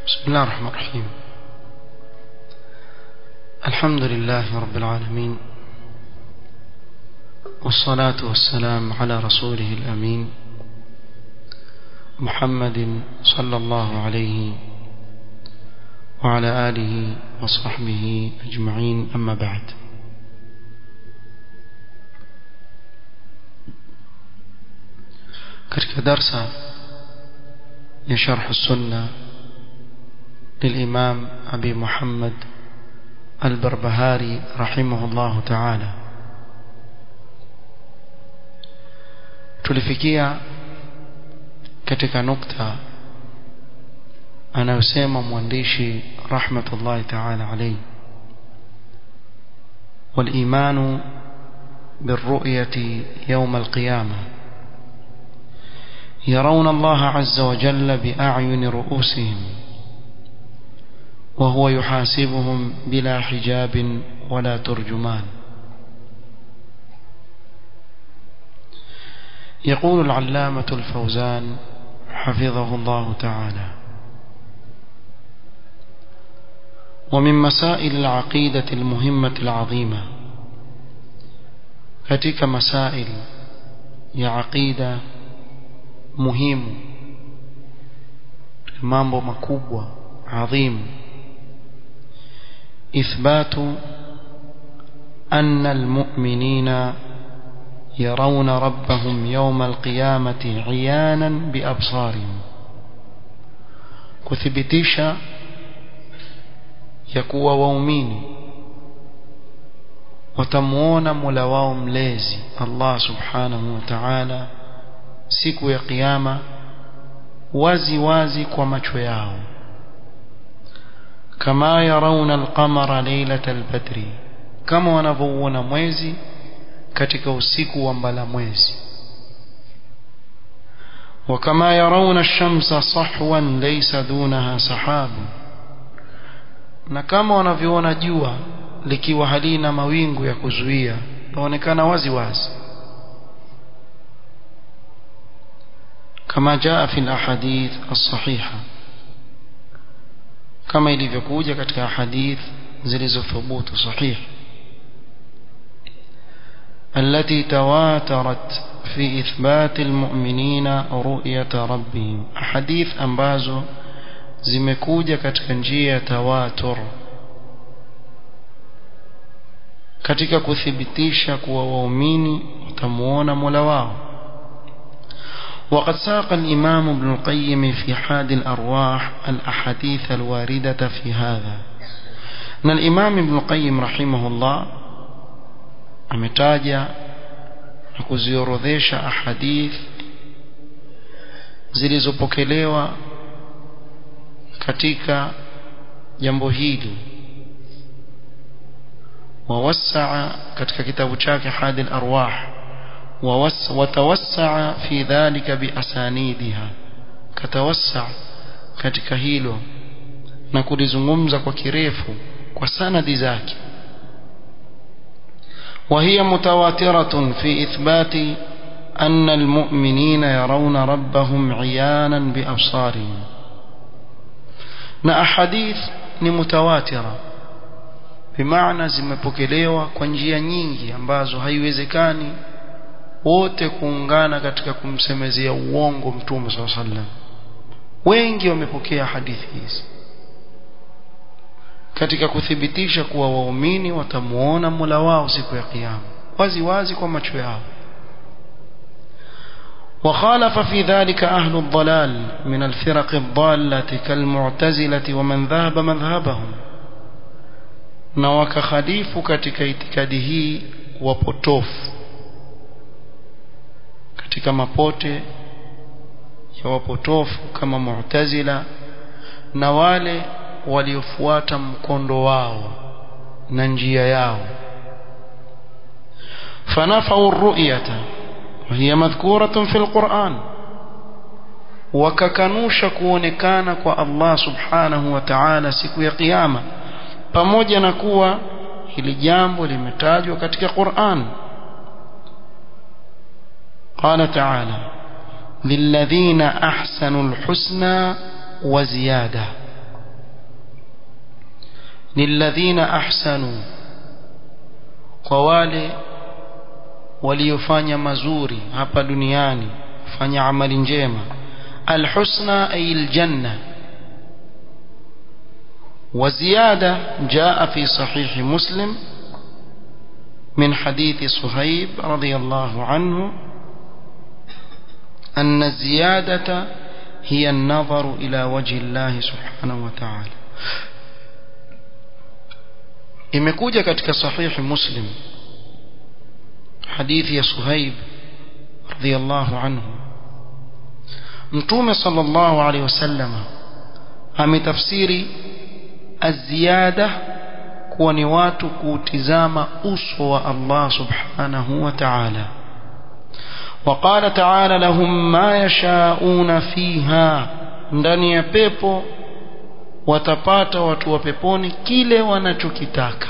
بسم الله الرحمن الرحيم الحمد لله رب العالمين والصلاة والسلام على رسوله الأمين محمد صلى الله عليه وعلى آله وصحبه أجمعين أما بعد katika darsa ya sharh sunna للإمام أبي محمد البربهاري رحمه الله تعالى tulifikia katika nukta anayosema mwandishi rahmatullahi ta'ala alayhi والإيمان بالرؤية يوم القيامة يرون الله عز وجل بأعين رؤوسهم وهو يحاسبهم بلا حجاب ولا ترجمان يقول العلامة الفوزان حفظه الله تعالى ومن مسائل العقيدة المهمة العظيمة katika masail ya aqida muhimu mambo makubwa adhimu إثبات أن المؤمنين يرون ربهم يوم القيامة عيانا بأبصارهم كثبتيشا يكوى ووميني وتموون ملواهم ليزي الله سبحانه وتعالى siku ya kiyama wazi wazi kwa macho yao kama yarawna alqamara laylata albadri kama wanavyoona mwezi katika usiku wa mbala mwezi وكما يرون الشمس صحوا ليس دونها سحاب na kama wanavyoona jua likiwa halina mawingu ya kuzuia laonekana wazi wazi كما جاء في الأحاديث الصحيحة كما ilivyokuja katika hadith zilizothubutu sahih التي تواترت في إثبات المؤمنين رؤية ربهم حديث ambazo zimekuja katika njia ya tawatur katika kuthibitisha kuwa waumini watamuona Mola wao وقد ساق الإمام ابن القيم في حاد الأرواح الأحاديث الواردة في هذا أن الإمام ابن القيم رحمه الله ametaja na kuziorodhesha ahadith zilizopokelewa katika jambo hili wawassaa katika kitabu chake hadi al-arwah وتوسع في ذلك بأسانيدها كتوسع katika hilo na kulizungumza kwa kirefu kwa sanadi zake وهي متواترة في إثبات أن المؤمنين يرون ربهم عيانا بأبصارهم na ahadith ni mutawatira bimaana zimepokelewa kwa njia nyingi ambazo haiwezekani wote kuungana katika kumsemezea uongo mtume swalla sallam wengi wamepokea hadithi hizi katika kuthibitisha kuwa waumini watamuona Mola wao siku ya kiyama wazi wazi kwa macho yao وخالف في ذلك أهل الضلال من الفرق الضالة كالمعتزلة ومن ذهب مذهبهم na wakakhalifu katika itikadi hii wapotofu katika mapote ya wapotofu kama Mu'tazila na wale waliofuata mkondo wao na njia yao fanafau ru'yata وهي مذكورة في القرآن wakakanusha kuonekana kwa Allah subhanahu wa ta'ala siku ya kiyama pamoja na kuwa hili jambo limetajwa katika Qur'an قال تعالى للذين أحسنوا الحسنى وزيادة lilladhina ahsanu kwa wale waliofanya mazuri hapa duniani fanya amali njema alhusna ay aljanna وزيادة جاء في صحيح مسلم من حديث صهيب رضي الله عنه أن الزيادة هي النظر إلى وجه الله سبحانه وتعالى imekuja katika sahihi muslim hadithi ya suhaib radhiyallahu anhu mtume sallallahu alaihi wasallam ametafsiri aziada kuwa ni watu kuutizama uso wa Allah subhanahu wa ta'ala وقال تعالى لهم ما يشاءون فيها ndani ya pepo watapata watu wa peponi kile wanachokitaka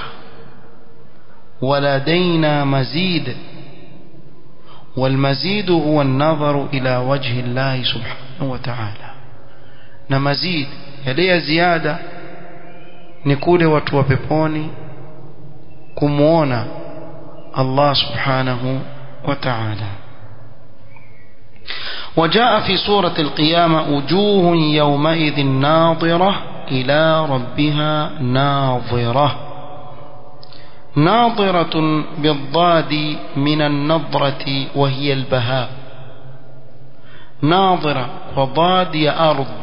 ولدينا مزيد والمزيد هو النظر إلى وجه الله سبحانه وتعالى na mazid yale ya ziada ni kule watu wa peponi kumuona Allah subhanahu wa ta'ala وجاء في سورة القيامة وجوه يومئذ ناظرة إلى ربها ناظرة ناظرة بالضاد من النظرة وهي البهاء ناظرة وضاد يا أرض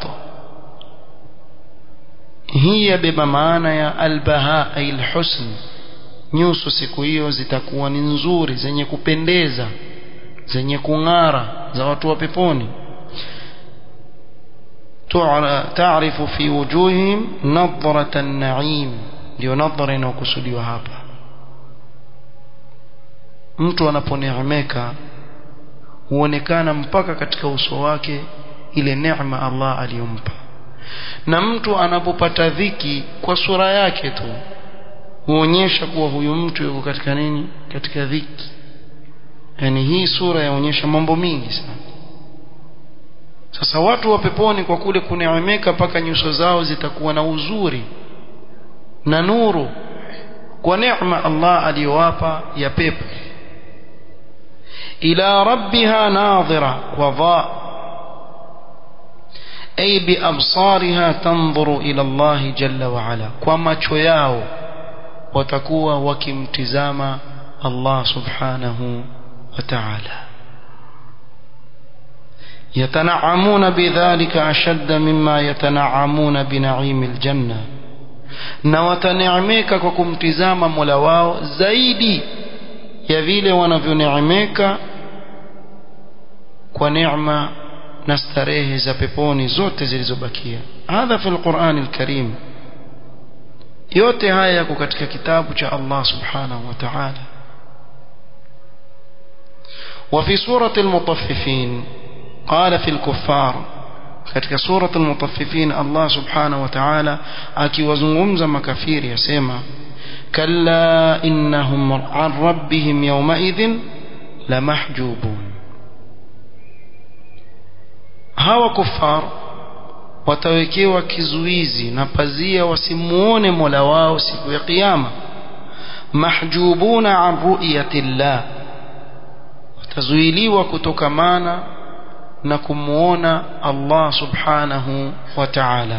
هي بمعنى يا البهاء أي الحسن nyuso siku hiyo zitakuwa ni nzuri zenye kupendeza zenye kung'ara za watu wa peponi taarifu fi wujuhihim nadhrata an-na'im ndio nadhara inayokusudiwa hapa mtu anaponeemeka huonekana mpaka katika uso wake ile neema Allah aliyompa na mtu anapopata dhiki kwa sura yake tu huonyesha kuwa huyu mtu yuko katika nini katika dhiki yani hii sura yaonyesha mambo mingi sana sasa watu wa peponi kwa kule kuneemeka mpaka nyuso zao zitakuwa na uzuri na nuru kwa neema Allah aliyowapa ya pepo ila rabbiha nadhira wa dha ay bi absariha tanzuru ila Allah jalla wa ala kwa macho yao watakuwa wakimtizama Allah subhanahu wa ta'ala يتنعمون بذلك أشد مما يتنعمون بنعيم الجنة na wataneemeka kwa kumtizama Mola wao zaidi ya vile wanavyoneemeka kwa neema na starehe za peponi zote zilizobakia hadha fi alquran alkarim yote haya yako katika kitabu cha Allah subhanahu wa ta'ala وفي سورة المطففين قال في الكفار katika sura al-mutaffifin Allah subhanahu wa ta'ala akiwazungumza makafiri yasema kalla innahum an rabbihim yawma idhin lamahjubun hawa kufar watawekewa kizuizi na pazia wasimuone Mola wao siku ya kiyama mahjubuna an ru'yati Allah watazuiliwa kutokamana na kumuona Allah subhanahu wa ta'ala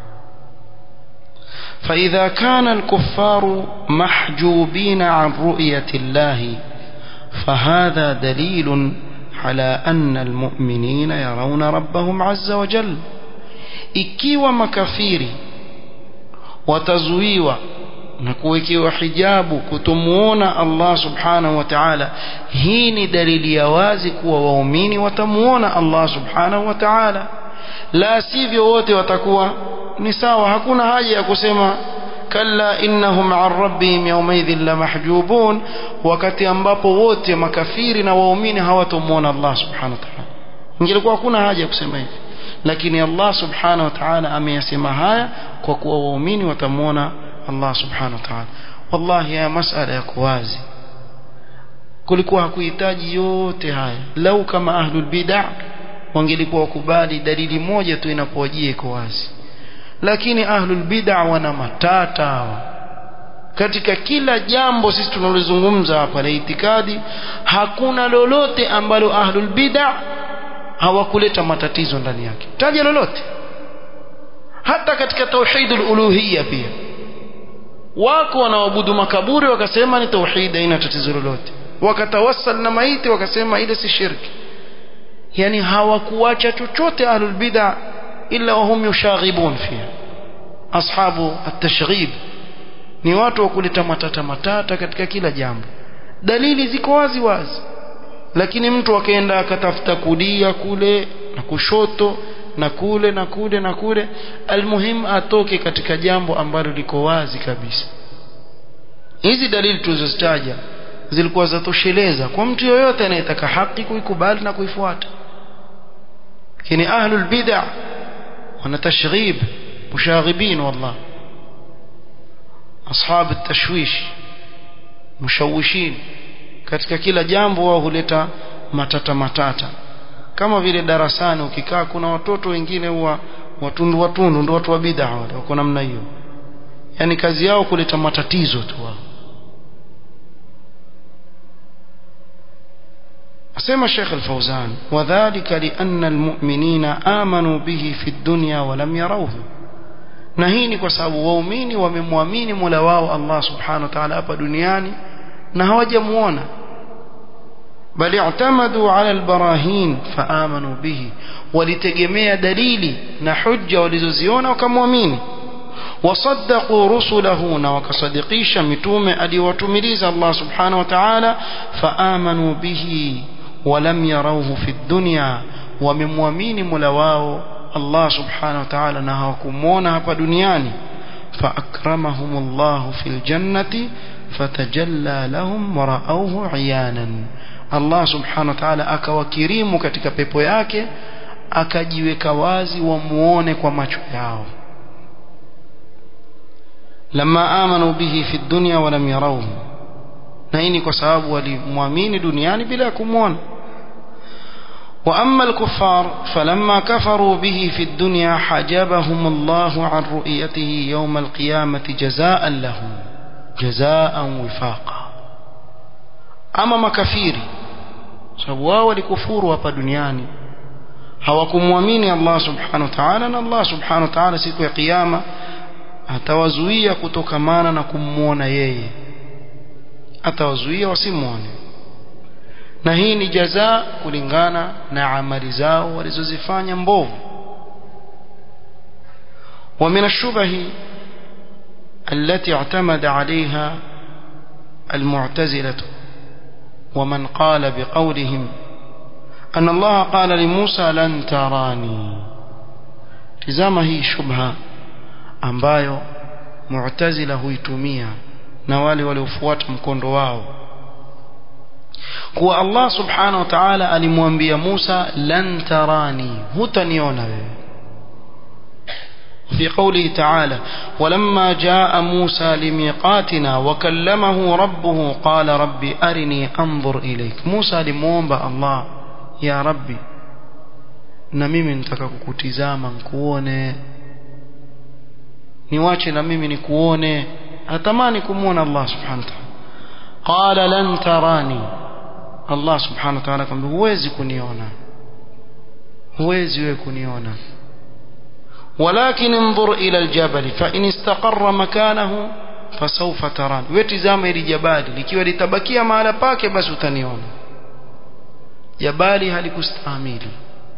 فإذا كان الكفار محجوبين عن رؤية الله فهذا دليل على أن المؤمنين يرون ربهم عز وجل ikiwa makafiri watazuiwa na kuwekewa hijabu kutomuona Allah subhanahu wa ta'ala hii ni dalili ya wazi kuwa waumini watamuona Allah subhanahu wa ta'ala la sivyo wote watakuwa ni sawa hakuna haja ya kusema kalla innahum an rabbihim yawmaidhin lamahjubun wakati ambapo wote makafiri na waumini hawatomuona Allah subhanahu wa ta'ala ingelikuwa hakuna haja ya kusema hivi lakini Allah subhanahu wa ta'ala ameyasema haya kwa kuwa waumini watamuona Allah subhanahu wa ta'ala wallahi ya masala yako wazi kulikuwa hakuhitaji yote haya lau kama ahlul bid'ah wangelikuwa wakubali dalili moja tu inapowajia iko wazi lakini ahlul bid'a wana matata hawa katika kila jambo sisi tunalozungumza hapa la itikadi hakuna lolote ambalo ahlul bid'a hawakuleta matatizo ndani yake taja lolote hata katika tauhidul uluhiyya pia wako wanaoabudu makaburi wakasema ni tauhid haina tatizo lolote wakatawassal na maiti wakasema ile si shirki yani hawakuacha chochote ahlul bid'a illa wahum yushaghibun fiha ashabu at-tashghib ni watu wa kuleta matata matata katika kila jambo dalili ziko wazi wazi lakini mtu akaenda akatafuta kulia kule na kushoto na kule na kule na kule almuhim atoke katika jambo ambalo liko wazi kabisa hizi dalili tulizozitaja zilikuwa zatosheleza kwa mtu yoyote anayetaka haki kuikubali na kuifuata lakini ahlul bid'ah wana tashghib mushaghibin wallah ashab at-tashwish mushawishin katika kila jambo wao huleta matata matata kama vile darasani ukikaa kuna watoto wengine huwa watundu watundu ndio watu wa bid'a wale wako namna hiyo yani kazi yao kuleta matatizo tu wao asema Sheikh Al-Fauzan wadhālika li'anna al-mu'minina amanu bihi fi ad-dunya wa lam yarawhu na hii ni kwa sababu waumini wamemwamini Mola wao Allah Subhanahu wa Ta'ala hapa duniani na hawajamuona bali i'tamadu 'ala al-barahin faamanu bihi walitegemea dalili na hujja walizoziona wakamwamini wasaddaqu rusulahu na wakasadikisha mitume aliyowatumiliza Allah Subhanahu wa Ta'ala faamanu bihi ولم يروه في الدنيا ومموامين ملواو الله سبحانه وتعالى نهاكمون هapa duniani فأكرمهم الله في الجنة فتجلى لهم ورأوه عيانا الله سبحانه وتعالى akawakirimu katika pepo yake akajiweka wazi wamuone kwa macho yao لما آمنوا به في الدنيا ولم يروه na hii ni kwa sababu walimwamini duniani bila kumwona وأما الكفار فلما كفروا به في الدنيا حجبهم الله عن رؤيته يوم القيامة جزاء لهم جزاء وفاقا أما مكفيري sababu wao walikufuru hapa duniani hawakumwamini Allah subhanahu wa ta'ala na Allah subhanahu wa ta'ala siku ya kiyama atawazuia kutokamana na kumwona yeye atawazuia wasimwone na hii ni jaza kulingana na amali zao walizozifanya mbovu ومن الشبه التي اعتمد عليها المعتزلة ومن قال بقولهم أن الله قال لموسى لن تراني تزام هي شبهة ambayo mu'tazila huitumia na wale waliofuata mkondo wao kuwa Allah subhanahu wa ta'ala alimwambia Musa lan tarani hutaniona wewe في قوله تعالى ولما جاء موسى لميقاتنا وكلمه ربه قال ربي أرني أنظر إليك موسى لمومبا الله يا ربي na mimi nitaka kukutizama nikuone niwache na mimi nikuone atamani kumuona Allah subhanahu wa ta'ala qala lan tarani Allah subhanahu wa ta'ala akamwambia huwezi kuniona huwezi wewe kuniona ولكن انظر إلى الجبل فإن استقر مكانه فسوف تراني وتزama ili jabali likiwa litabakia mahala pake basi utaniona jabali halikustahimili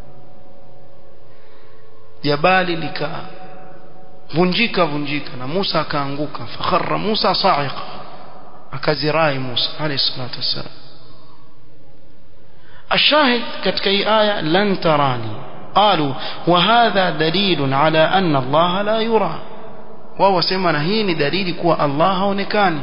jabali likaa vunjika vunjika na Musa akaanguka fakharra Musa sa'iqa akazirai Musa alayhi salatu wassalam الشاهد katika hii aya lan tarani قالوا وهذا دليل على أن الله لا يرى وهو سمعنا هين دليل كوا الله هونكاني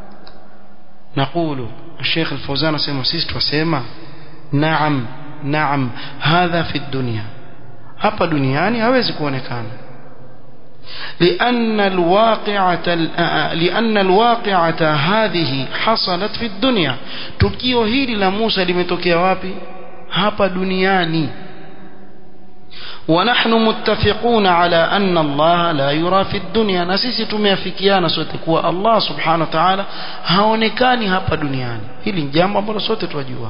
نقول الشيخ الفوزان سيما سيست وسيما نعم نعم هذا في الدنيا hapa duniani hawezi kuonekana لأن الواقعة لأن الواقعة هذه حصلت في الدنيا tukio hili la Musa limetokea wapi hapa duniani ونحن متفقون على أن الله لا يرى في الدنيا نسيسي tumeafikiana sote kuwa Allah subhanahu wa ta'ala haonekani hapa duniani hili ni jambo ambalo sote tunajua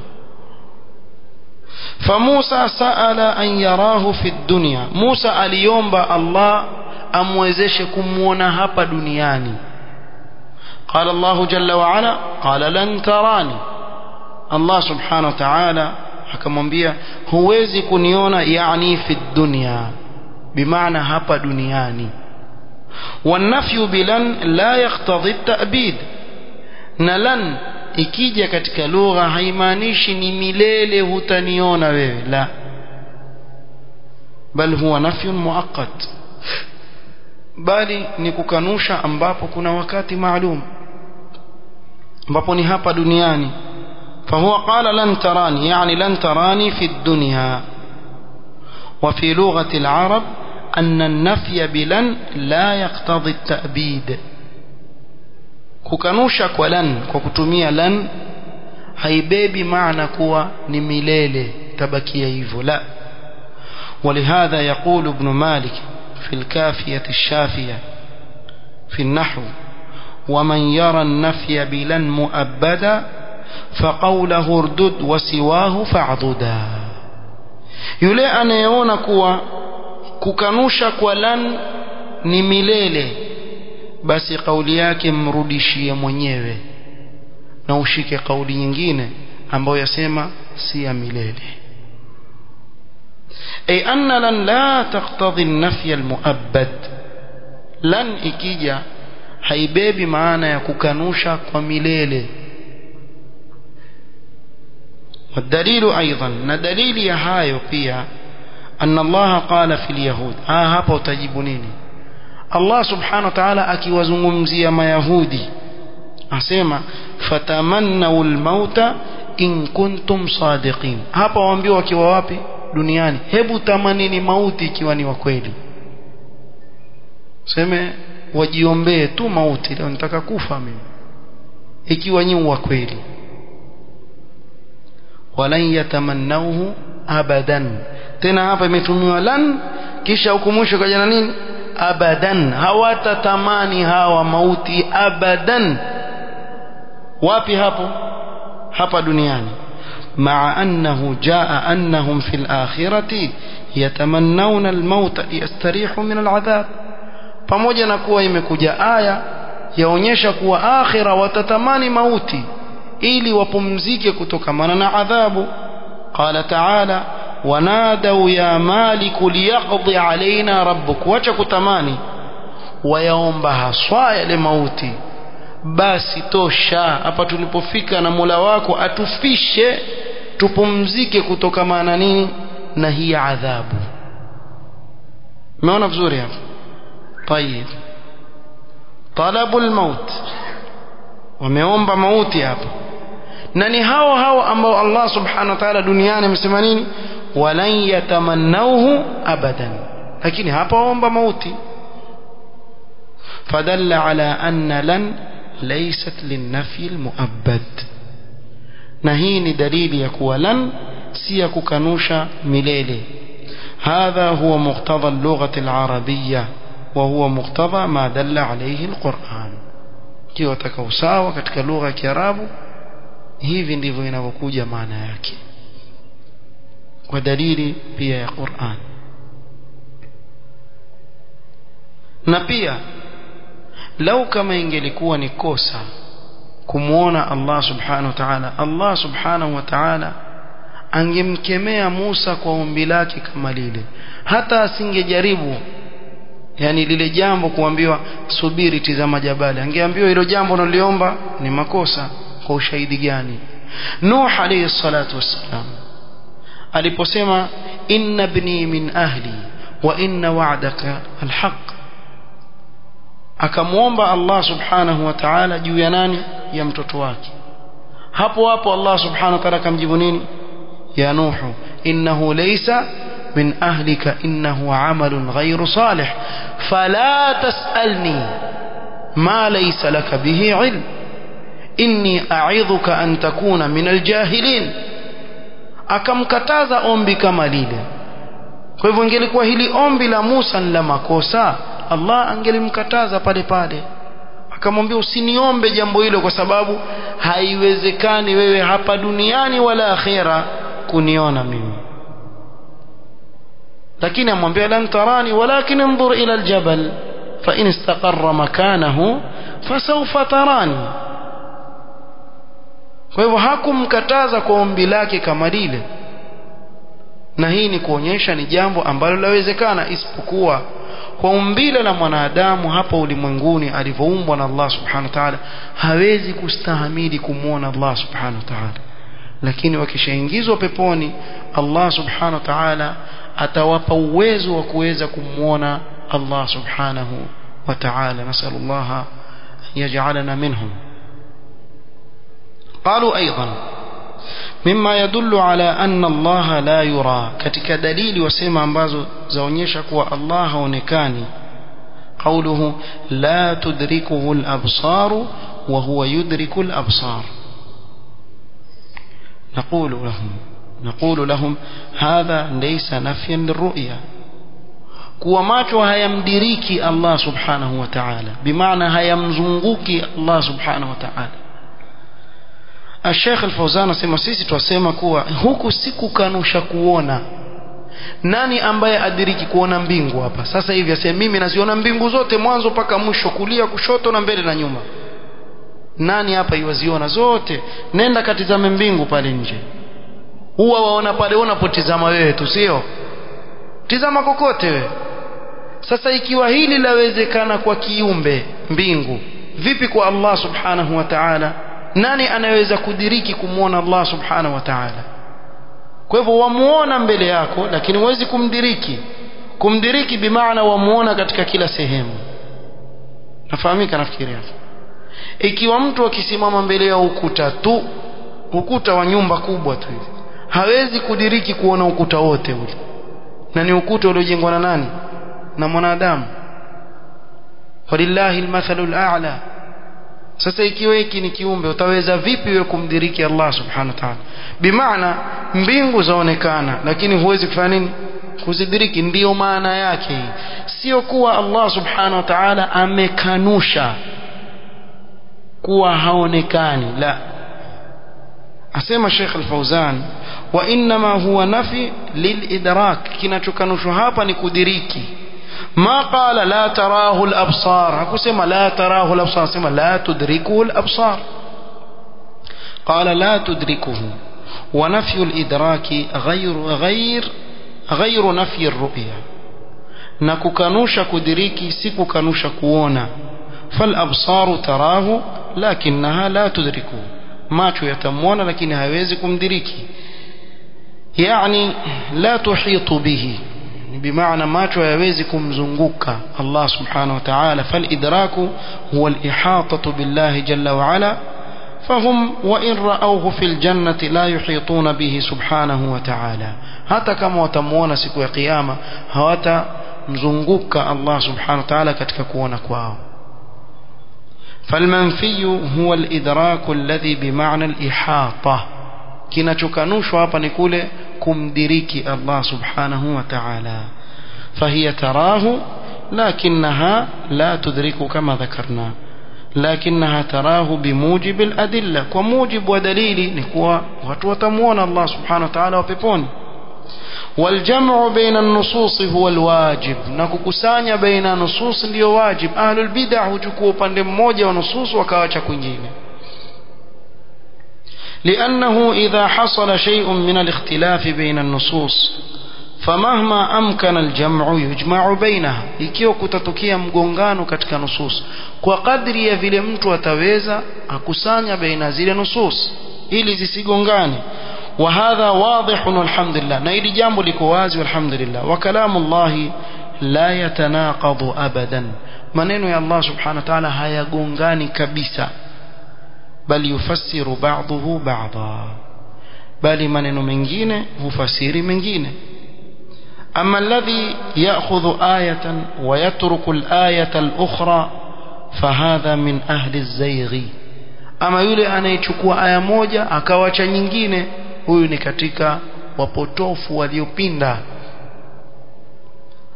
فموسى سأل أن يراه في الدنيا موسى aliomba Allah amwezeshe kumuona hapa duniani قال الله جل وعلا قال لن تراني الله سبحانه وتعالى akamwambia huwezi kuniona yani fi dunya bimaana hapa duniani والنفي بلن لا يقتضي التأبيد na lan ikija katika lugha haimaanishi ni milele hutaniona wewe la bal huwa nafyun muaqqat bali ni kukanusha ambapo kuna wakati maalum ambapo ni hapa duniani فهو قال لن تراني يعني لن تراني في الدنيا وفي لغة العرب أن النفي بلن لا يقتضي التأبيد kukanusha kwa lan kwa kutumia lan haibebi maana kuwa ni milele tabakia hivyo la ولهذا يقول ابن مالك في الكافية الشافية في النحو ومن يرى النفي بلن مؤبدا فقوله اردد وسواه فاعضدا yule anayeona kuwa kukanusha kwa lan ni milele basi kauli yake mrudishie mwenyewe na ushike kauli nyingine ambayo yasema si ya milele ay anna lan la taqtadhi an-nafy al-mu'abbad lan ikija haibebi maana ya kukanusha kwa milele والدليل أيضا ندليل يهايو pia أن الله قال في اليهود ها hapa utajibu nini Allah subhanahu wa ta'ala akiwazungumzia mayahudi asema fatamannaw almauta in kuntum sadiqin hapa waambiwa wakiwa wapi duniani hebu tamanini mauti ikiwa ni wa kweli seme wajiombee tu mauti leo nitaka kufa mimi ikiwa nyi wa kweli walan yatamannauhu abadan tena hapa imetumiwa lan kisha huku mwisho kaja na nini abadan hawatatamani hawa mauti abadan wapi hapo hapa duniani مع أنه جاء أنهم في الآخرة يتمنون الموت ليستريحوا من العذاب pamoja na kuwa imekuja aya yaonyesha kuwa akhira watatamani mauti ili wapumzike kutokamana na adhabu qala taala wanadau ya maliku liyaqdi alaina rabbuk wacha kutamani wayaomba haswa yale mauti basi tosha hapa tulipofika na Mola wako atufishe tupumzike kutokamana nini na hii adhabu umeona vizuri hapo طيب طلب الموت wameomba mauti hapa na ni hao hao ambao Allah subhanahu wa ta'ala duniani amesema nini walan yatamannauhu abadan lakini hapa waomba mauti fadalla ala anna lan laysat linnafi almuabbad na hii ni dalili ya kuwa lan si ya kukanusha milele هذا هو مقتضى اللغة العربية وهو مقتضى ما دل عليه القرآن kiwa taka usawa katika lugha ya Kiarabu hivi ndivyo inavyokuja maana yake kwa dalili pia ya Qur'an na pia lau kama ingelikuwa ni kosa kumuona Allah subhanahu wa ta'ala Allah subhanahu wa ta'ala angemkemea Musa kwa ombi lake kama lile hata asingejaribu yani lile jambo kuambiwa subiri tizama jabali angeambiwa hilo jambo unaliomba ni makosa kwa ushahidi gani Nuh alayhi salatu wassalam aliposema inna ibni min ahli wa inna wa'daka alhaq akamwomba Allah subhanahu wa ta'ala juu ya nani ya mtoto wake hapo hapo Allah subhanahu wa ta'ala akamjibu nini ya Nuh innahu laysa من أهلك إنه عمل غير صالح فلا تسألني ما ليس لك به علم إني أعظك أن تكون من الجاهلين akamkataza ombi kama lile kwa hivyo ingelikuwa hili ombi la Musa ni la makosa Allah angelimkataza pale pale akamwambia usiniombe jambo hilo kwa sababu haiwezekani wewe hapa duniani wala akhera kuniona mimi lakini amwambia lan tarani walakin انظر ila aljabal fa in istaqarra makanahu fasawfa tarani kwa hivyo hakumkataza kwa ombi lake kama lile na hii ni kuonyesha ni jambo ambalo lawezekana isipokuwa kwa umbile la mwanadamu hapa ulimwenguni alivyoumbwa na Allah subhanahu wa ta'ala hawezi kustahamili kumwona Allah subhanahu wa ta'ala lakini wakishaingizwa peponi Allah subhanahu wa ta'ala atawapa uwezo wa kuweza kumwona Allah subhanahu wa ta'ala nasallallahu yaj'alana minhum قالوا أيضا مما يدل على أن الله لا يرى katika dalili wasema ambazo zaonyesha kuwa Allah haonekani قوله لا تدركه الأبصار وهو يدرك الأبصار نقول لهم نقول لهم هذا ليس نفيا للرؤيا kuwa macho hayamdiriki Allah subhanahu wa ta'ala bimaana hayamzunguki Allah subhanahu wa ta'ala Sheikh Al-Fauzan asema sisi twasema kuwa huku si kukanusha kuona nani ambaye adiriki kuona mbingu hapa sasa hivi asema mimi naziona mbingu zote mwanzo mpaka mwisho kulia kushoto na mbele na nyuma nani hapa iwaziona zote nenda katizame mbingu pale nje huwa waona pale unapotizama wewe tu sio tizama kokote wewe sasa ikiwa hili lawezekana kwa kiumbe mbingu vipi kwa Allah subhanahu wa ta'ala nani anaweza kudiriki kumwona Allah subhanahu wa ta'ala kwa hivyo wamuona mbele yako lakini huwezi kumdiriki kumdiriki bimaana wamuona katika kila sehemu nafahamika nafikiri hapo ikiwa mtu akisimama mbele ya ukuta tu ukuta wa nyumba kubwa tu hivi hawezi kudiriki kuona ukuta wote ule na ni ukuta uliojengwa na nani na mwanadamu walillahi almathalu al'a sasa ikiwa hiki ni kiumbe utaweza vipi wewe kumdiriki Allah subhanahu wa ta'ala bimaana mbingu zaonekana lakini huwezi kufanya nini kuzidiriki ndiyo maana yake hii sio kuwa Allah subhanahu wa ta'ala amekanusha kuwa haonekani la asema Sheikh Al-Fauzan wa inma huwa nafi lilidrak kinachokanushwa hapa ni kudiriki ما قال لا تراه الأبصار hakusema لا تراه الأبصار sema لا تدركه الأبصار قال لا تدركه ونفي الإدراك غير غير غير نفي الرؤية na kukanusha kudiriki si kukanusha kuona فالأبصار تراه لكنها لا تدركه macho yatamwona lakini hawezi kumdiriki yani la tuhitu bihi بمعنى macho hayawezi kumzunguka Allah subhanahu wa ta'ala فالإدراك هو الإحاطة بالله جل وعلا فهم وإن رأوه في الجنة لا يحيطون به سبحانه وتعالى hata kama watamuona siku ya kiyama hawatamzunguka Allah subhanahu wa ta'ala katika kuona kwao فالمنفي هو الإدراك الذي بمعنى الإحاطة kinachokanushwa hapa ni kule kumdiriki Allah subhanahu wa ta'ala فهي تراه لكنها لا تدرك كما ذكرنا لكنها تراه بموجب الأدلة وموجب ودليل نكوا وتمون الله سبحانه وتعالى وبيبون والجمع بين النصوص هو الواجب نكوكسانيا بين نصوص ndio واجب أهل البدع huchukua upande mmoja wa nusus wakaacha kwingine لأنه إذا حصل شيء من الاختلاف بين النصوص فمهما أمكن الجمع يجمع بينها ikiwa kutatokea mgongano katika nusus kwa kadri ya vile mtu ataweza akusanya baina zile nusus ili zisigongane وهذا واضح والحمد لله na hili jambo liko wazi walhamdulillah wa kalamu Allah la yatanaqadu abadan maneno ya Allah subhanahu wa ta'ala hayagongani kabisa bali yufassiru ba'dahu ba'dha bali maneno mengine hufasiri mengine أما الذي يأخذ آية ويترك الآية الأخرى فهذا من أهل الزيغ أما يولي أنا يchukua aya moja akawacha nyingine huyu ni katika wapotofu waliopinda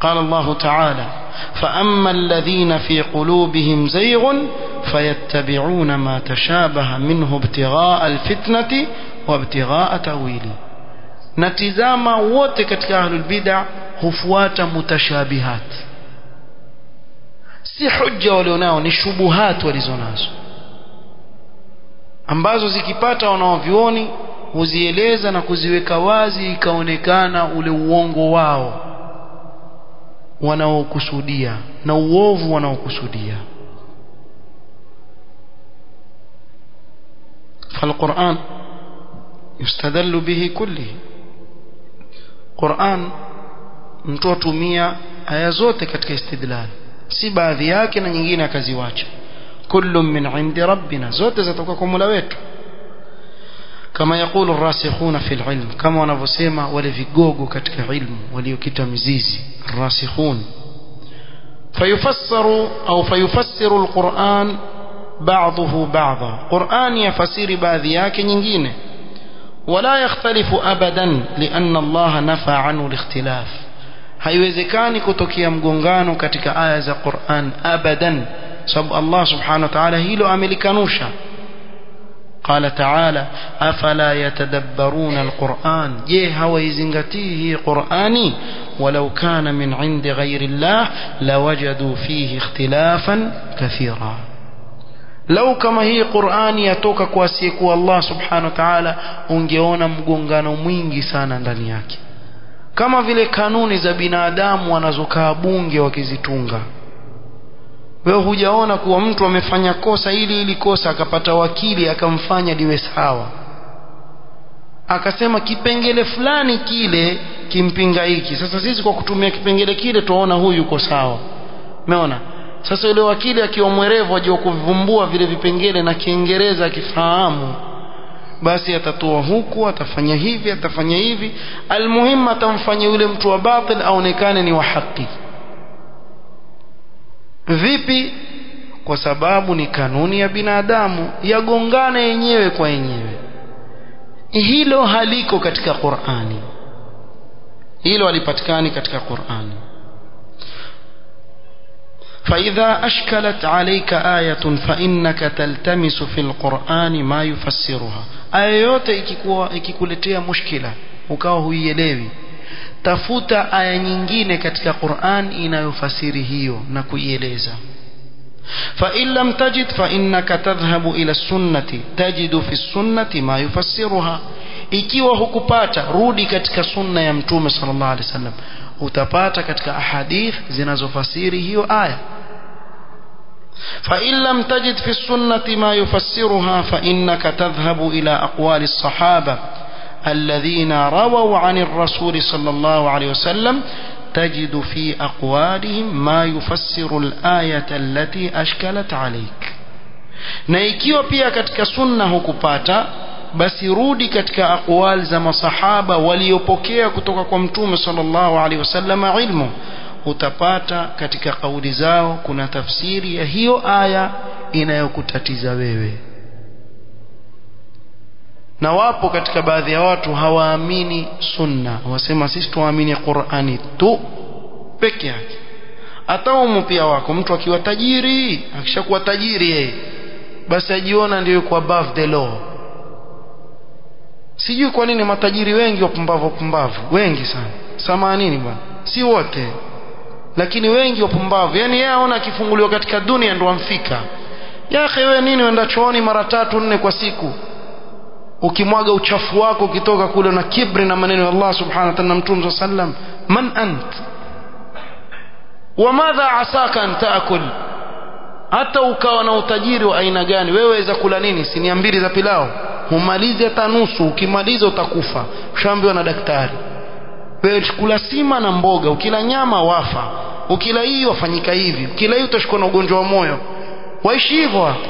قال الله تعالى فأما الذين في قلوبهم زيغ فيتبعون ما تشابه منه ابتغاء الفتنة وابتغاء تأويله natizama wote katika ahlul bid'a hufuata mutashabihat si hujja walionao ni shubuhat walizonazo ambazo zikipata wanaovioni huzieleza na kuziweka wazi ikaonekana ule uongo wao wanaokusudia na uovu wanaokusudia فالقرآن يستدل به كله Qur'an mtu atumia aya zote katika istidlal si baadhi yake na nyingine akaziwacha kullu min indi rabbina zote zatoka kwa Mola wetu kama yakulu rasikhuna fil ilm kama wanavyosema wale vigogo katika ilmu waliokita mizizi rasikhun fayufassaru au fayufassiru alquran ba'dahu ba'dha Qur'an yafasiri baadhi yake nyingine ولا يختلف أبدا لأن الله نفى عنه الاختلاف haiwezekani kutokea mgongano katika aya za Qur'an abadan sababu Allah subhanahu wa ta'ala hilo amelikanusha قال تعالى أفلا يتدبرون القرآن je hawaizingatii hii Qur'ani ولو كان من عند غير الله لوجدوا فيه اختلافا كثيرا lau kama hii Qur'ani yatoka kwa asiyekuwa Allah subhanahu wa ta'ala ungeona mgongano mwingi sana ndani yake kama vile kanuni za binadamu wanazokaa bunge wakizitunga wewe hujaona kuwa mtu amefanya kosa ili ili kosa akapata wakili akamfanya liwe sawa akasema kipengele fulani kile kimpinga hiki sasa sisi kwa kutumia kipengele kile tuona huyu yuko sawa umeona sasa yule wakili akiwa mwerevu ajua kuvivumbua vile vipengele na kiingereza akifahamu basi atatoa huku atafanya hivi atafanya hivi almuhimu atamfanya yule mtu wa batil aonekane ni wa haki vipi kwa sababu ni kanuni ya binadamu yagongana yenyewe kwa yenyewe hilo haliko katika Qur'ani hilo halipatikani katika Qur'ani فإذا أشكلت عليك آية فإنك تلتمس في القرآن ما يفسرها آية yote ikikuwa ikikuletea mushkila ukawa huielewi tafuta aya nyingine katika Qur'an inayofasiri hiyo na kuieleza فإن لم تجد فإنك تذهب إلى السنة تجد في السنة ما يفسرها ikiwa hukupata rudi katika sunna ya mtume sallallahu alaihi wasallam utapata katika ahadith zinazofasiri hiyo aya فإن لم تجد في السنة ما يفسرها فإنك تذهب إلى أقوال الصحابة الذين رووا عن الرسول صلى الله عليه وسلم تجد في أقوالهم ما يفسر الآية التي أشكلت عليك na ikiwa pia katika sunna hukupata basi rudi katika aqwal za masahaba waliopokea kutoka kwa mtume sallallahu alaihi wasallam ilmu utapata katika kauli zao kuna tafsiri ya hiyo aya inayokutatiza wewe na wapo katika baadhi ya watu hawaamini sunna wasema sisi tuamini Qur'ani tu peke yake ataumu pia wako mtu akiwa tajiri akishakuwa tajiri yeye basi ajiona ndio yuko above the law sijui kwa nini matajiri wengi wapumbavu wapumbavu wengi sana samanini bwana si wote lakini wengi wapumbavu yani yeye aona akifunguliwa katika dunia ndo amfika yake wewe nini uenda chooni mara tatu nne kwa siku ukimwaga uchafu wako ukitoka kule na kibri na maneno ya Allah subhanahu wa ta'ala na mtume sallam man ant wamadha asaka an taakul hata ukawa na utajiri wa aina gani wewe waweza kula nini sinia mbili za pilao humalize hata nusu ukimaliza utakufa ushaambiwa na daktari wewe kula sima na mboga ukila nyama wafa ukila hii wafanyika hivi ukila hii utashikwa na ugonjwa wa moyo waishi hivyo watu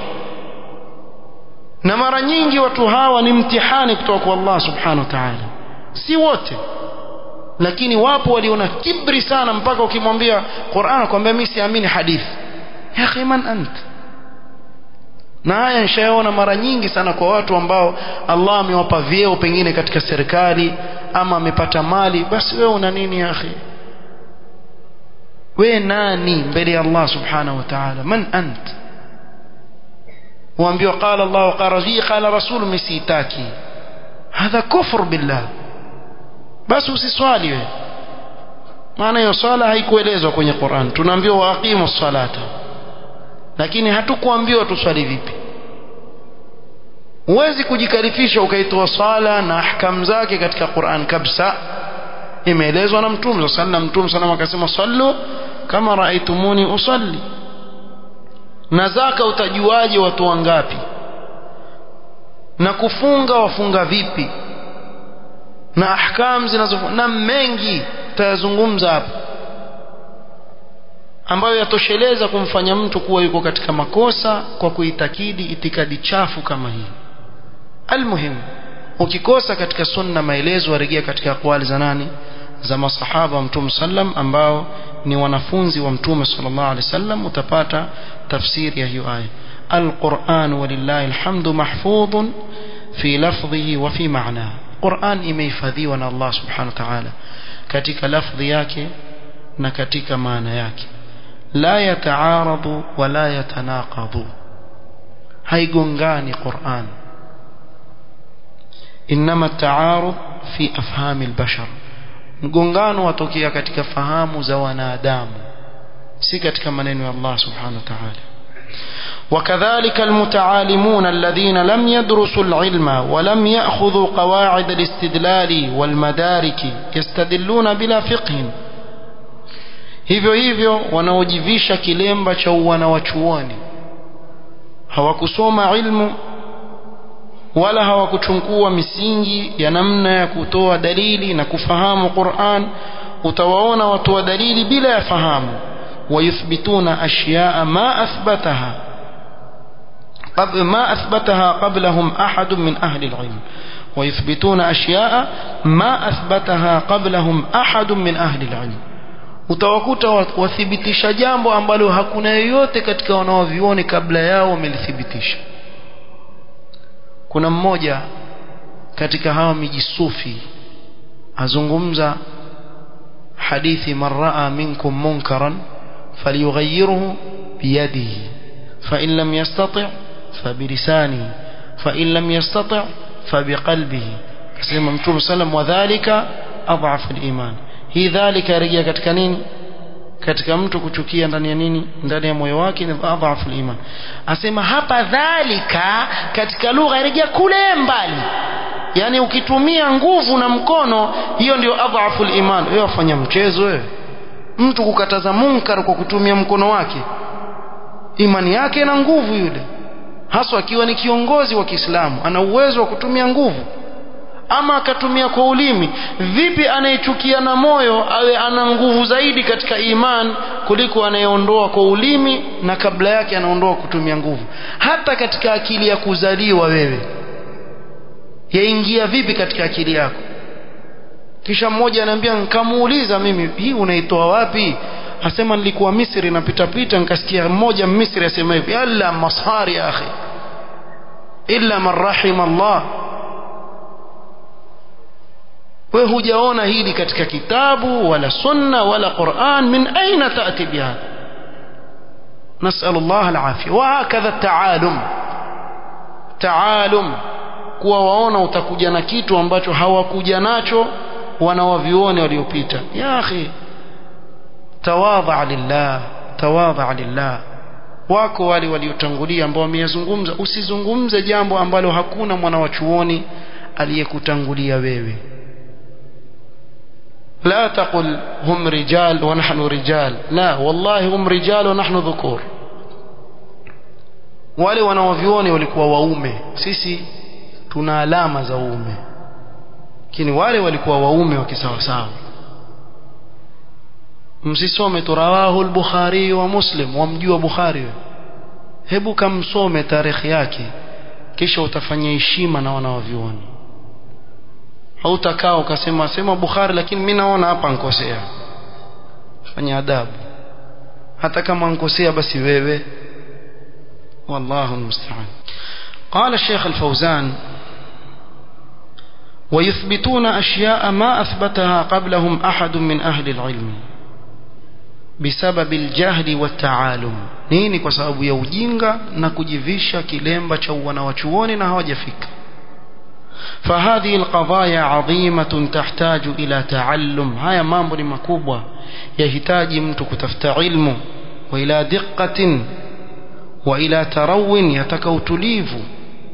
na mara nyingi watu hawa ni mtihani kutoka kwa Allah subhanahu wa ta'ala si wote lakini wapo waliona kibri sana mpaka ukimwambia Qur'an akwambia mimi siamini hadithi ya akhi man ant na haya nishaona mara nyingi sana kwa watu ambao Allah amewapa vyeo pengine katika serikali ama amepata mali basi wewe una nini ya akhi we nani mbele ya Allah subhanahu wa ta'ala man ant waambiwa qala Allah qala rasul qala rasul misitaki hadha kufr billah basi usiswali we maana hiyo swala haikuelezwa kwenye Qur'an tunaambiwa waaqimu salata lakini hatukuambiwa tuswali vipi huwezi kujikalifisha ukaitoa swala na ahkam zake katika Qur'an kabisa imeelezwa na mtume sallam mtume sallam akasema sallu kama raaitumuni usalli na zaka utajuaje watu wangapi na kufunga wafunga vipi na ahkam zinazo na mengi tutayazungumza hapa ambayo yatosheleza kumfanya mtu kuwa yuko katika makosa kwa kuitakidi itikadi chafu kama hii almuhimu ukikosa katika sunna maelezo warejea katika akwali za nani za masahaba wa mtume sallam ambao ni wanafunzi wa mtume sallallahu alaihi wasallam utapata tafsiri ya hiyo aya القرآن ولله الحمد محفوظ في لفظه وفي معناه قرآن imehifadhiwa na Allah subhanahu wa ta'ala katika lafdhi yake na katika maana yake la yataaradu wala yatanaqadu haigongani Qur'an inma taarud fi afhami albashar mgongano watokea katika fahamu za wanadamu si katika maneno ya Allah subhanahu wa ta'ala وكذلك المتعالمون الذين لم يدرسوا العلم ولم يأخذوا قواعد الاستدلال والمدارك يستدلون بلا فقه hivyo hivyo wanaojivisha kilemba cha uwana wa chuoni hawakusoma ilmu wala hawakuchukua misingi ya namna ya kutoa dalili na kufahamu Qur'an utawaona watu wa dalili bila ya fahamu wayuthbituna ashyaa ma athbataha قبل ما أثبتها قبلهم أحد من أهل العلم ويثبتون أشياء ما أثبتها قبلهم أحد من أهل العلم utawakuta wathibitisha jambo ambalo hakuna yoyote katika wanaovioni kabla yao wamelithibitisha kuna mmoja katika hawa mijisufi azungumza hadithi man raa minkum munkaran falyughayyirhu biyadihi fa in lam yastati' فبلسانه فإن لم يستطع فبقلبه كما متوم سلم وذلك أضعف الإيمان hii dhalika yarejea katika nini katika mtu kuchukia ndani ya nini ndani ya moyo wake ni adhafu iman asema hapa dhalika katika lugha yarejea kule mbali yani ukitumia nguvu na mkono hiyo ndio adhafu iman wewe wafanya mchezo wewe mtu kukataza munkar kwa kutumia mkono wake imani yake na nguvu yule haswa akiwa ni kiongozi wa Kiislamu ana uwezo wa kutumia nguvu ama akatumia kwa ulimi vipi anayechukia na moyo awe ana nguvu zaidi katika iman kuliko anayeondoa kwa ulimi na kabla yake anaondoa kutumia nguvu hata katika akili ya kuzaliwa wewe yaingia vipi katika akili yako kisha mmoja ananiambia nikamuuliza mimi hii unaitoa wapi asema nilikuwa Misri napita pita nikasikia mmoja Misri asema hivi yalla masari ya akhi illa man rahima Allah wewe hujaona hili katika kitabu wala sunna wala Qur'an min aina taati biha نسأل الله العافية وهكذا التعالم تعالم kuwa waona utakuja na kitu ambacho hawakuja nacho wanawavioni waliopita ya akhi tawadha lillah tawadha lillah wako wale waliotangulia ambao wameyazungumza usizungumze jambo ambalo hakuna mwana wa chuoni aliyekutangulia wewe لا تقل هم رجال ونحن رجال لا والله هم رجال ونحن ذكور wale wanaovioni walikuwa waume sisi tuna alama za uume lakini wale walikuwa waume wa kisawasawa msisome tu rawahu al-bukhari wa muslim wamjua bukhari hebu kamsome tarehe yake kisha utafanya heshima na wanaovioni hautakaa ukasema sema bukhari lakini mimi naona hapa nkosea fanya adabu hata kama nkosea basi wewe والله المستعان قال الشيخ الفوزان ويثبتون أشياء ما أثبتها قبلهم أحد من أهل العلم bisababi aljahli wataalum nini kwa sababu ya ujinga na kujivisha kilemba cha wanawachuoni na hawajafika فهذه القضايا عظيمة تحتاج إلى تعلم هيا mambo ni makubwa yahitaji mtu kutafuta ilmu wa ila diqqatin wa ila tarawin yataka utulivu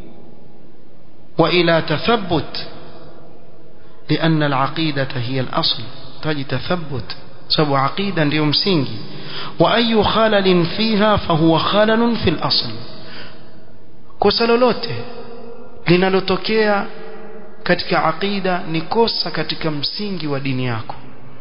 wa ila tathabbut لأن العقيدة هي الأصل تجي تثبت سبب عقيدة ndio msingi وأي خلل فيها فهو خلل في الأصل kosa lolote linalotokea katika aqida ni kosa katika msingi wa dini yako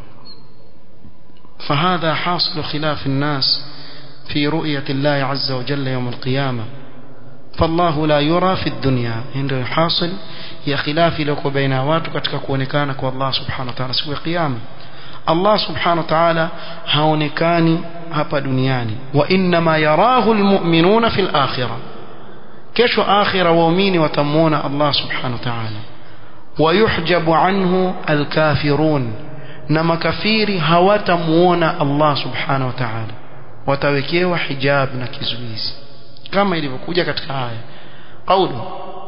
فهذا حاصل خلاف الناس في رؤية الله عز وجل يوم القيامة فالله لا يرى في الدنيا عنده حاصل ya khilafi iliyoko baina watu katika kuonekana kwa Allah subhanahu wa ta'ala siku ya kiyama Allah subhanahu wa ta'ala haonekani hapa duniani wa inma yarahu almu'minuna fil akhirah kesho akhira waumini watamuona Allah subhanahu wa ta'ala ويحجب عنه الكافرون na makafiri hawatamuona Allah subhanahu wa ta'ala watawekewa hijab na kizuizi kama ilivyokuja katika aya qawlu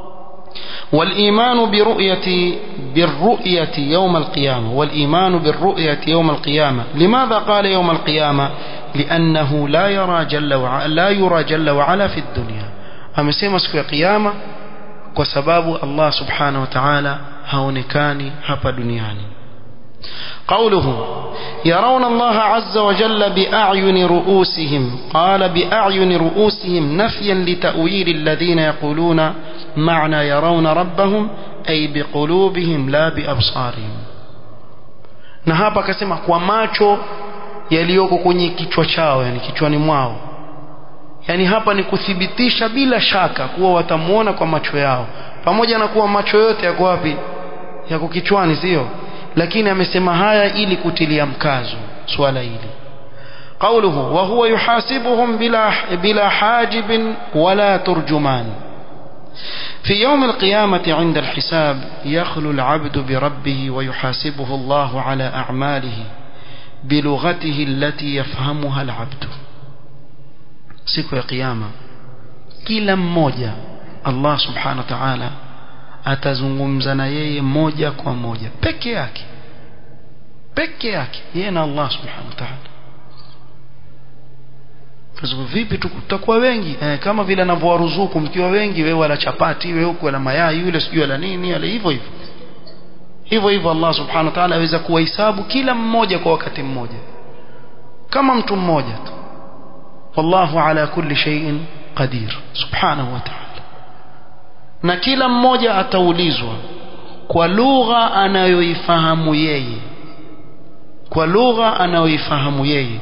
والإيمان برؤية بالرؤية يوم القيامة والإيمان بالرؤية يوم القيامة لماذا قال يوم القيامة لأنه لا يرى جل وعلا لا يرى جل وعلا في الدنيا أمسيما سكو قيامة وسباب الله سبحانه وتعالى هونكاني هبا دنياني قوله يرون الله عز وجل بأعين رؤوسهم قال بأعين رؤوسهم نفيا لتأويل الذين يقولون معنى يرون ربهم أي بقلوبهم لا بأبصارهم na hapa akasema kwa macho yaliyoko kwenye kichwa chao yani kichwani mwao yani hapa ni kuthibitisha bila shaka kuwa watamuona kwa macho yao pamoja na kuwa macho yote yako wapi yako kichwani sio lakini amesema haya ili kutilia mkazo swala hili قوله وهو يحاسبهم بلا بلا حاجب ولا ترجمان في يوم القيامة عند الحساب يخلو العبد بربه ويحاسبه الله على أعماله بلغته التي يفهمها العبد siku ya kiyama kila mmoja Allah subhanahu wa ta'ala atazungumza na yeye moja kwa moja peke yake peke yake yeye na Allah subhanahu wa ta'ala Kwa vipi tutakuwa wengi eh, kama vile anavyowaruzuku mkiwa wengi wewe wala chapati wewe huko wala mayai yule sijui wala nini wala hivyo hivyo hivyo hivyo Allah subhanahu wa ta'ala aweza kuwahesabu kila mmoja kwa wakati mmoja kama mtu mmoja tu wallahu ala kulli shay'in qadir subhanahu wa ta'ala na kila mmoja ataulizwa kwa lugha anayoifahamu yeye kwa lugha anayoifahamu yeye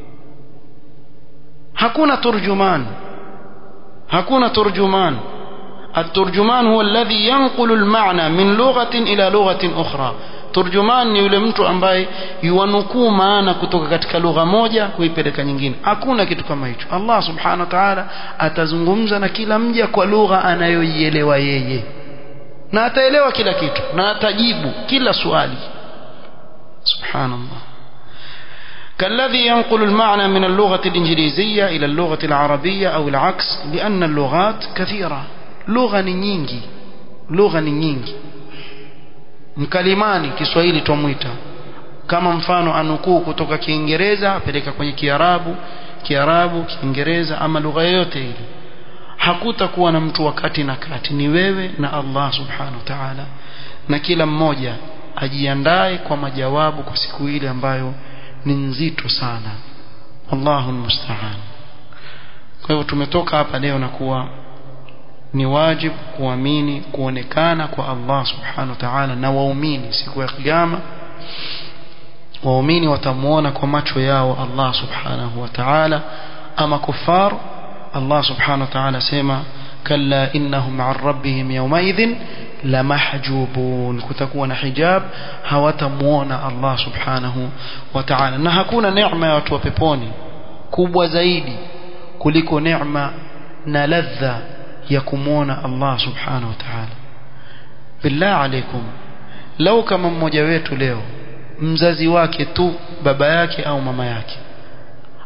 hakuna turjuman hakuna turjuman الترجمان هو الذي ينقل المعنى من لغة إلى لغة أخرى turjuman ni yule mtu ambaye yuwanukuu maana kutoka katika lugha moja kuipeleka nyingine hakuna kitu kama hicho Allah subhanahu wa ta'ala atazungumza na kila mja kwa lugha anayoielewa yeye na ataelewa kila kitu na atajibu kila swali subhanallah كالذي ينقل المعنى من اللغة الإنجليزية إلى اللغة العربية أو العكس لأن اللغات كثيرة لغة نينجي لغة نينجي mkalimani Kiswahili twamwita kama mfano anukuu kutoka Kiingereza apeleka kwenye Kiarabu Kiarabu Kiingereza ama lugha yoyote ile hakutakuwa na mtu wakati na kati ni wewe na Allah subhanahu wa ta'ala na kila mmoja ajiandae kwa majawabu kwa siku ile ambayo ni nzito sana Allahu musta'an kwa hivyo tumetoka hapa leo na kuwa ni wajib kuamini kuonekana kwa Allah subhanahu wa ta'ala na waumini siku ya kiyama waumini watamuona kwa macho yao Allah subhanahu wa ta'ala ama kufar Allah subhanahu wa ta'ala sema kalla innahum 'an rabbihim yawmaidhin lamahjubun kutakuwa na hijab hawatamuona Allah subhanahu wa ta'ala na hakuna neema ya watu wa peponi kubwa zaidi kuliko neema na ladha ya kumwona Allah subhanahu wa ta'ala billah alaikum lau kama mmoja wetu leo mzazi wake tu baba yake au mama yake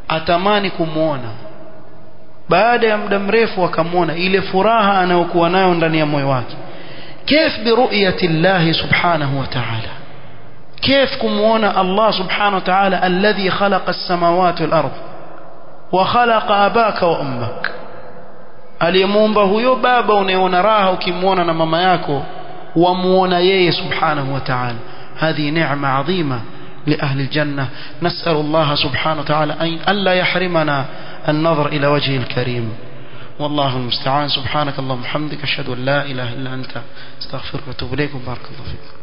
atamani kumwona baada ya muda mrefu akamwona ile furaha anayokuwa nayo ndani ya moyo wake كيف برؤية الله سبحانه وتعالى كيف كمونا الله سبحانه وتعالى الذي خلق السماوات والأرض وخلق أباك وأمك aliyemuumba huyo baba unayeona raha ukimwona na mama yako wamuona yeye subhanahu wa ta'ala هذه نعمة عظيمة لأهل الجنة نسأل الله سبحانه وتعالى أن ألا يحرمنا النظر إلى وجهه الكريم والله المستعان سبحانك اللهم وبحمدك أشهد أن لا إله إلا أنت استغفرك واتوب إليك وبارك الله فيك